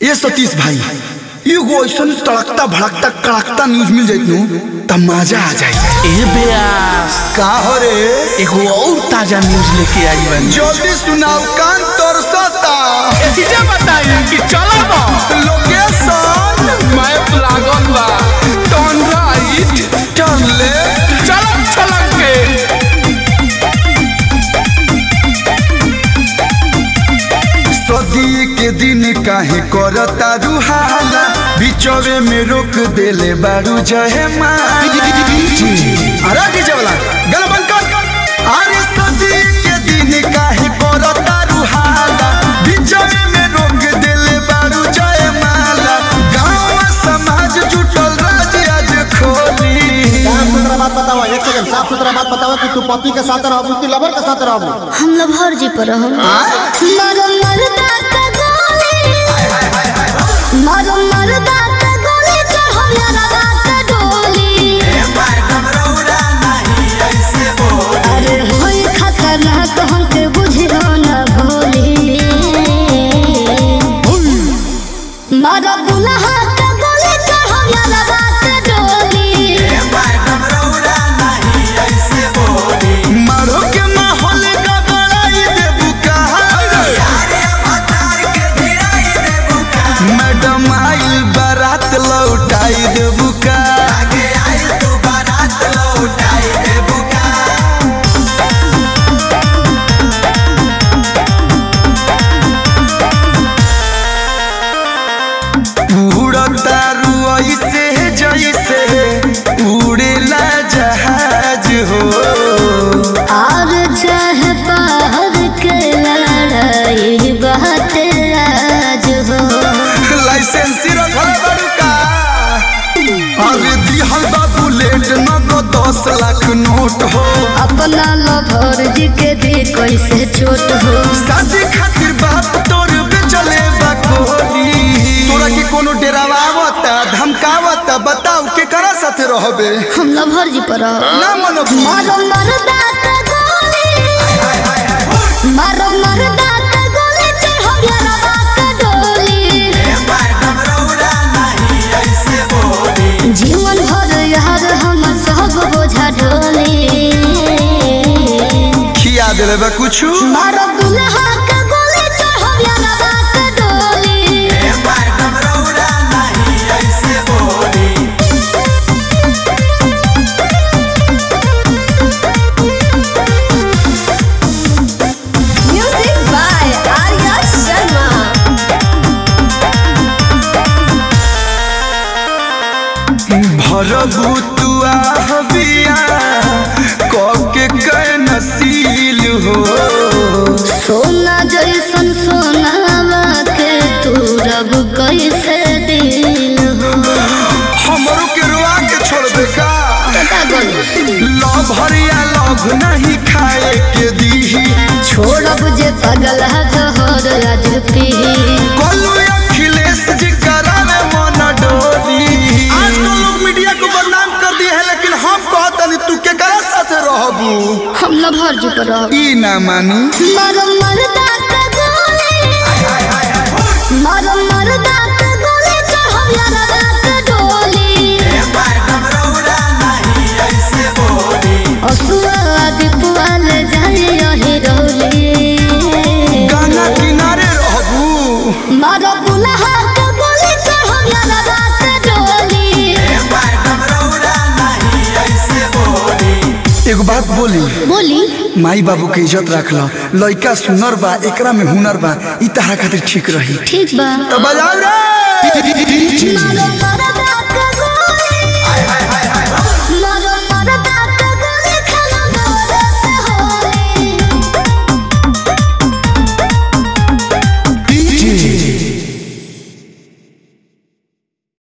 ये सतीश भाई एगो ऐसा तड़कता भड़कता कड़कता न्यूज मिल जाइत नु त मजा आ जाए ए बेयास का हो रे एगो और ताजा न्यूज लेके आई बानी जल्दी सुनाओ कान तरसता एतिजा बताई कि चला बा लोकेशन मैप लागल बा टर्न राइट टर्न लेफ्ट चलक चलक के सदी के दिन काहे करता रुहाला बिचवे में रोक देले बारू जहे माला अरे डीजे वाला गल बंद कर अरे सदी के दिन काहे करता रुहाला बिचवे में रोक देले बारू जहे माला गांव समाज जुटल राज आज खोली साफ सुथरा बात बताओ एक सेकंड साफ सुथरा बात बताओ कि तू पति के साथ रहबू कि लवर के साथ रहबू हम लभर जी पर हम मरो मरदा का गोली मरो मरदा का गोली चढ़ो यारा रात डोली अरे होई खतरनाक हमके बुझियो न भोली मरो दुल्हा का गोली चढ़ो यारा रात डोली मारो के माहौल का बड़ाई देबू कहा मैडम आइल बारात लौटाई देबू का उड़ता रुई से जैसे उड़ेला जहाज हो और चाहे बाहर के लड़ाई बात आज हो लाइसेंस रखल बड़ू का अरे दिहल बा बुलेट न तो दस लाख नोट हो अपना लभर जी के दी कैसे छोट हो शादी खातिर बाप तोर बेचले बा कोहनी तोरा के कोनो डेरावा आवता धमकावता बताओ के करा साथे रहबे हम लभर जी पर रहो। ना मनो मारो मरदा का गोली मारो मरदा का गोली चढ़ो यारा बात डोली जीवन भर यार हम सब बोझा ढोली खिया देले बा कुछ मारो दुल्हा का गोली चढ़ो यारा बात डोली Music by Arya Sharma. भरबू तू आहबिया के कै नसील हो सोना जैसन सोनावा के तू रब कैसे दिल हो हमरो के रुआ के छोड़बे का पता गोली लव हरिया लव नहीं खाए के दीही छोड़ब जे पगला जहर आज पी कोलू अखिलेश जी करावे मन डोली आजकल लोग मीडिया को बदनाम कर दिए है लेकिन हम कहतनी तू के करा साथे रहबू हम लभर जी पर रहो। ई ना मानी मारो मरदा का गोली मारो मरदा का गोली चढ़ो यारा रात डोली असुआ दीपुआ ले जाए यही रोली गाना किनारे रहबू मारो दुल्हा का गोली चढ़ो यारा रात डोली एगो बात बोली बोली माई बाबू के इज्जत रख लो लइका सुनर बा एकरा में हुनर बा ई तहरा खातिर ठीक रही ठीक बा तो बजाओ रे मारो मरदा